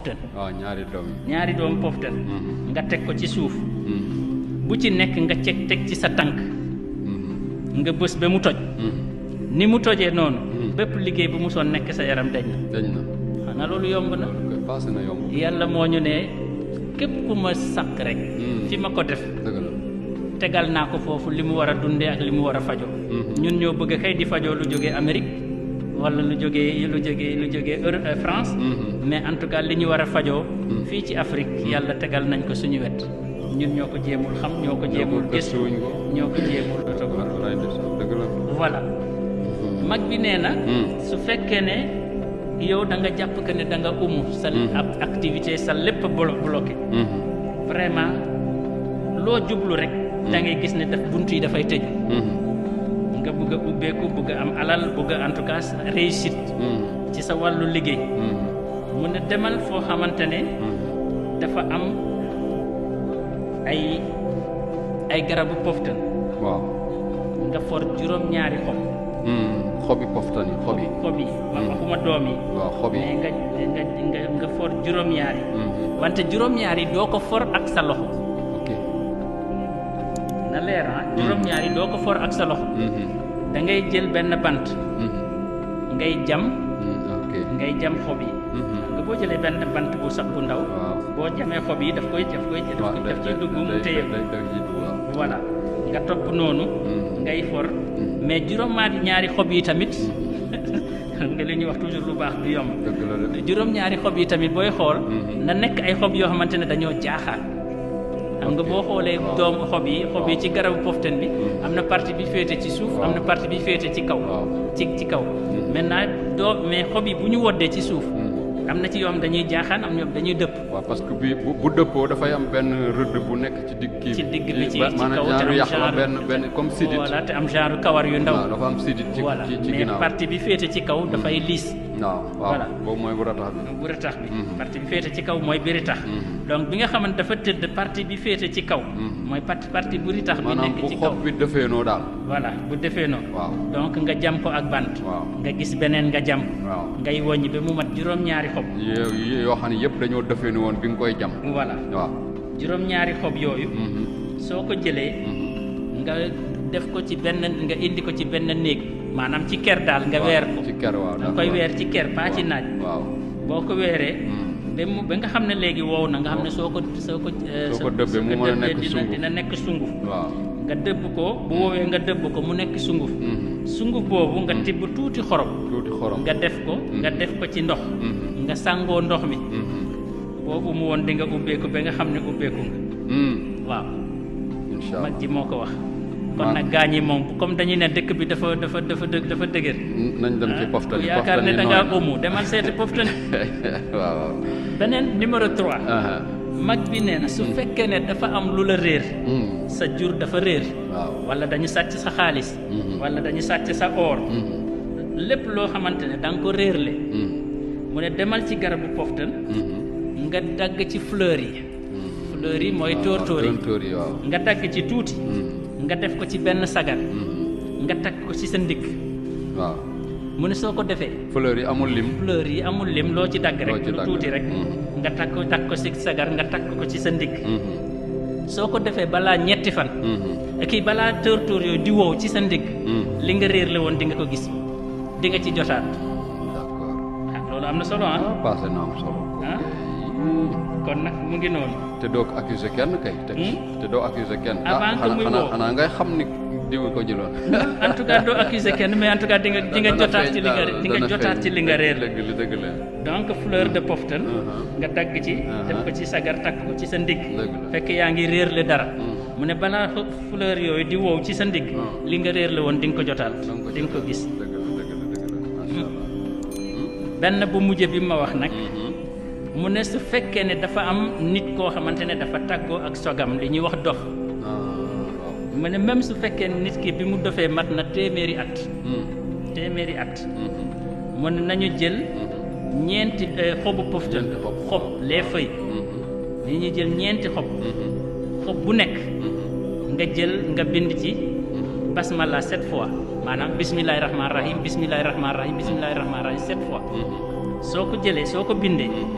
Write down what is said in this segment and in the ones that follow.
poftan waaw ñaari doom yi ñaari doomu poftan Mhm. nga teg ko ci suuf Mhm. bu ci nekk nga ceg teg ci sa tànk Mhm. nga bës ba mu toj Mhm. ni mu tojee noonu Mhm. bépp liggéey bu mu soon nekk sa yaram dañ na dañ na xanaa loolu yomb na loolu koy passé na yomb yàlla moo ñu ne képp ku ma sàkk rek Mhm. fi ma ko def dëgg la tegal naa ko foofu li mu war a dundee ak li mu war a fajoo Mhm. ñun ñoo bëgg kay di fajoo lu jógee Amérique wala lu jógee lu jógee lu jógee Euro- euh, France Mhm. mais en tout cas li ñu war a fajoo fii ci Afrique yàlla tegal nañ ko suñu wet ñun ñoo ko jéemul xam ñoo ko jéemul gëstu gëstuwuñ ko ñoo ko jéemul dotagu walaay ndeysaan dëgg la voilà mag bi nee na Mhm. su fekkee ne yow da nga jàpp que ne da nga umu sa Mhm. ab activité sa lépp blo bloqué Mhm. vraiment loo jublu rek da ngay gis ne daf bunt yi dafay tëju Mhm. nga bëgg a ubbeeku bëgg a am alal bëgg a en tout cas réussite Mhm. ci sa wàllu liggéey Mhm. mu ne demal foo xamante ne Mhm. dafa am ay ay garabu poftan waaw nga for juróom-ñaari xob Mhm. xobi poftan yi xob yi xob yi ma Mhm. waxuma doom yi waaw xob yi mais nga nga nga nga for juróom-ñaari Mhm. wante juróom-ñaari doo ko for ak sa loxo ok na leer ah juróom-ñaari doo ko for ak sa loxo Mhm. da ngay jël benn bant Mhm. ngay jam Mhm. ok ngay jam xob yi Mhm. nga boo jëlee benn bant bu sax bu ndaw waaw boo jamee xob yi daf koy daf koy daf waaw koy daf ciy dugg mu téye ko day day day waaw voilà nga topp noonu Mhm. ngay for mais juróom-ñaari ñaari xob yi tamit xam nga li ñuy wax toujours lu baax du yomb dëgg la de juróom-ñaari xob yi tamit booy xool Mhm. na nekk ay xob yoo xamante ne dañoo jaaxaan xam nga Ok. boo xoolee Waaw. doomu xob yi xob yi Waaw. ci garabu poften bi Mhm. am na partie bi féete ci suuf am na Waaw. partie bi féete ci kaw Waaw. ci ci kaw Mhm. maintenant doo mais xob yi bu ñu woddee ci suuf Mhm. am na ci yoo xam dañuy jaaxaan am ñoom dañuy dëpp waaw parce que bi bu bu dëppoo dafay am benn rëdd bu nekk ci digg kii ci digg bi ci ba- ci maanaam kaw te genre am yàq la genre benn benn comme sidit voilà te am genre kawar yu ndaw waaw dafa am sidit ci voilà ci ci mais ginnaaw partie bi féete ci kaw dafay liis waaw waaw Voilà. boobu mooy bu ratax bi bu ritax bi Mhm. partie bi féete ci kaw mooy bi ritax Mhm. donc bi nga xamante dafa tëdd partie bi féete ci kaw Mhm. mooy partie partie bu ritax bi maanaam nekk bu ci kaw xob bi defeenoo daal voilà bu defee noonu waaw donc nga jam ko ak bant waaw nga gis beneen nga jam waaw ngay woññi ba mu mat juróom-ñaari xob yo- yoo xam ne yëpp dañoo defeenu woon bi nga koy jam voilà waaw juróom-ñaari xob yooyu Mhm. soo ko jëlee Mhm. nga def ko ci benn nga indi ko ci benn néeg maanaam ci ker daal nga Waaw, weer ko ci ker waaw da nga koy weer ci ker pas ci naaj waaw boo ko weeree Mhm. ba mu ba nga xam ne léegi wow na nga xam ne soo ko soo ko eh, Soo ko dëbbee mu mën a nekk dina sunguf. dina nekk sunguf waaw nga dëbb ko bu woowee nga dëbb ko mu nekk sunguf Mhm. sunguf boobu nga tibb tuuti xorom tuuti xorom nga def ko nga def ko ci ndox Mhm. nga sàngoo ndox mi Mhm. boobu mu woon di nga ubbeeku ba nga xam ne ubbeeku nga Mhm. waaw incha mag allah ji moo ko wax kon Waaw. nag gaañ yi moom comme dañuy ne dëkk bi dafa dafa dafa dë- dafa dëgër nañ dem ci ah, poftan ku yi yaakaar poftan ne yi da ngaa nooy. umu demal seeti poftan waaw waaw beneen numéro 3 aha mag bi nee na su fekkee ne dafa am lu la réer Mhm. sa jur dafa réer waaw wala dañu sàcc sa xaalis Mhm. wala dañu sàcc sa or Mhm. lépp loo xamante ne da nga ko réerle Mhm. mu ne demal ci garabu poftan Mhm. nga dagg ci fleur yi Mhm. fleur yi mooy waaw, tóortóor yi tóortóor yi waaw nga dagg ci tuuti Mhm. nga def ko ci benn sagar Mhm. nga takk ko ci sa ndigg waaw mu ne soo ko defee fleur yi amul lim fleur yi amul lim loo ci dagg Loo rek ci lu dagg. tuuti rek Mhm. nga takk ko takk ko ci sagar nga takk ko ci sa ndigg Mhm. soo ko defee balaa ñetti fan Mhm. kii balaa tóortóor yooyu di wow ci sa ndigg Mhm. li nga réer la woon di nga ko gis di nga ci jotaat d'accord ah loolu am na solo ah ah passé na am solo ah kon nag mu ngi noonu te doo ko accuser kenn kay te Hmm? te doo accuser kenn Avant que xanaa muy xanaa woo. xanaa ngay xam ni diw ko jëloon en tout cas doo accuser kenn mais en tout cas di nga di nga Dana jotaat feeñ ci li nga daal, di nga dana jotaat feeñ. ci li nga réer dëgg la dëgg la donc fleur de poftan Uh-huh. nga dagg ci def ko ci sagar takk ko ci sa ndigg dëgg la fekk yaa ngi réer le dara Hmm. mu ne balaa f- fleur yooyu di wow ci sa ndigg Hmm. li nga réer la woon di nga ko jotaat Da nga ko di nga ko jotaat. gis dëgg la dëgg la dëgg la macha allah benn bu mujj bi ma wax nag Mhm. mu ne su fekkee ne dafa am nit koo xamante ne dafa tàggoo ak sogam li ñuy wax dof ah waaw mu ne même su fekkee ne nit ki bi mu dofee mat na téeméeri at Mhm. téeméeri at Mhm. mu ne nañu jël Mhm. ñeenti eh, xobu poftan Ñeenti xob. xob les feuilles Mhm. li ñuy jël ñeenti xob Mhm. xob bu nekk Mhm. nga jël nga bind ci Mhm. basmala sept fois maanaam bismillahi rahmaani rahim bismillahi rahmaani rahim bismillahi rahmaani rahim sept fois Mhm. soo ko jëlee soo ko bindee Mhm.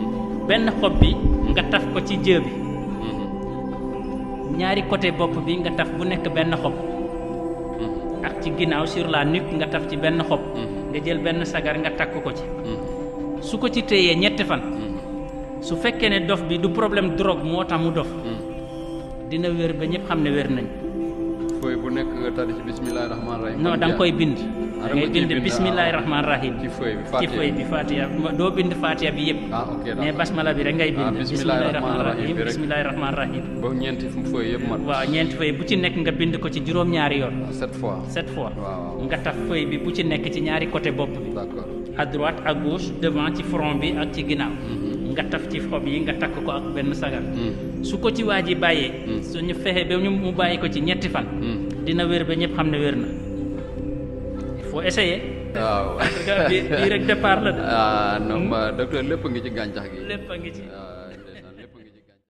benn xob bi nga taf ko ci jë bi ñaari côté bopp bi nga taf bu nekk benn xob ak ci ginnaaw sur la nuque nga taf ci benn xob nga jël benn sagar nga takk ko ci su ko ci téyee ñetti fan su fekkee ne dof bi du problème drogue moo tax mu dof dina wér ba ñëpp xam ne wér nañ fooy bu nekk nga tari ci bismillahi rahmaani rahim non da nga koy bind Ah, da da ngay nga ciy bind bind, bismillahi ah. rahmaani rahim ci feuille bi ci Fatiha. feuille bi fatiha doo bind fatiha bi yëpp ah ok mais d'accord basmala bi rek ngay bind Ah, bismillahi rahmaani rahim bi rek. bismillahi rahmaani rahim ba ñeenti feuille yëpp mat waaw ñeenti feuille bu ci nekk nga bind ko ci juróom-ñaari yoon Ah, sept fois sept fois waaw nga taf feuille bi bu ci nekk ci ñaari côté bopp bi d'accord à droite à gauche devant ci front bi ak ci ginnaaw nga taf ci xob yi nga takk ko ak benn sagar Hmm. su ko ci waa ji bàyyee suñu fexe ba ñu mu bàyyi ko ci ñetti fan Hmm. dina wér ba ñëpp xam ne wér na il faut essayer waaw parce que bii bii rek départ la de ah non ma docteur lépp ngi ci gàncax gi lépp a ngi ci ah,